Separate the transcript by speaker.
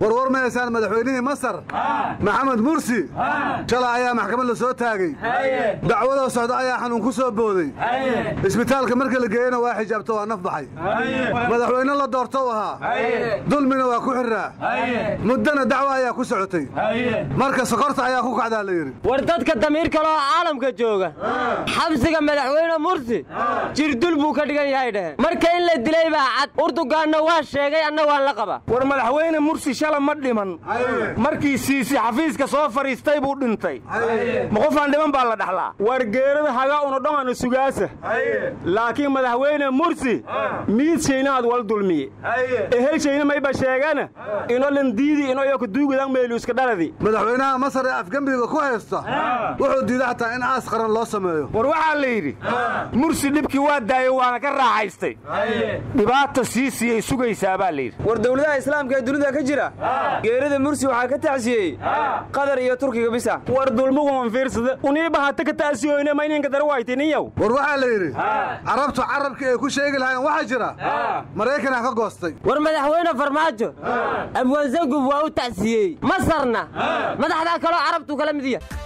Speaker 1: warwar mahaysaan madaxweynihii masar maxamed mursi shalay ayaa maxkamad la soo taagay dacwadoo socda ayaa xanuun ku soo booday isbitaalka marka la geeyena waa xijaabto waa naf baxay madaxweyne la doortou ahaa dulmina waa ku xirraa muddana dacwo ayaa ku socotay marka sokorta ayaa ku kacdaa la yidhi
Speaker 2: war dadka damiir kaloo caalamka jooga xabsiga madaxweyne mursi jirdul buu ka dhigan yahay dheheen marka in la dilay baa cad urdugaanna waa sheegay anna waan la qaba
Speaker 3: war madaxweyne mursi shala ma dhiman markii siisi xafiiska soo fadhiistay buu dhintay ma qofaan dhiman baa la dhaxlaa war geerada haga unodhamana sugaasa laakiin madaxweyne mursi miidshaynaad wal dulmiye ehelshayna mayba sheegana inolan diidi inoyo kaduugadan meeluuska dhaladi
Speaker 1: madaxweynaha masar ee afgembiga ku haysta wuxuu diiday xataa in aas qaran loo sameeyo
Speaker 3: war waxaa la yidhi mursi dhibkii waa daayey waana ka raaxaystay dhibaata siisiyay sugaysaa baa layidhi
Speaker 4: war dowladaha islaamka ee dunida ka jira geerida mursi waxaa ka tacsiyey qatar iyo turkiga bisa
Speaker 3: war dulmuguman fiirsada uniiba hata ka ta'siyoyne ma ininka darwaytiniyow
Speaker 1: war waxaa la yidhi carabtu carabkii ay ku sheegi lahaayeen waxaa jira maraykanaa ka goostay
Speaker 2: war madaxweyne farmaajo abwaanzangub waa u tacsiyey masarna madaxdaa kaloo carabtu kala mid yahay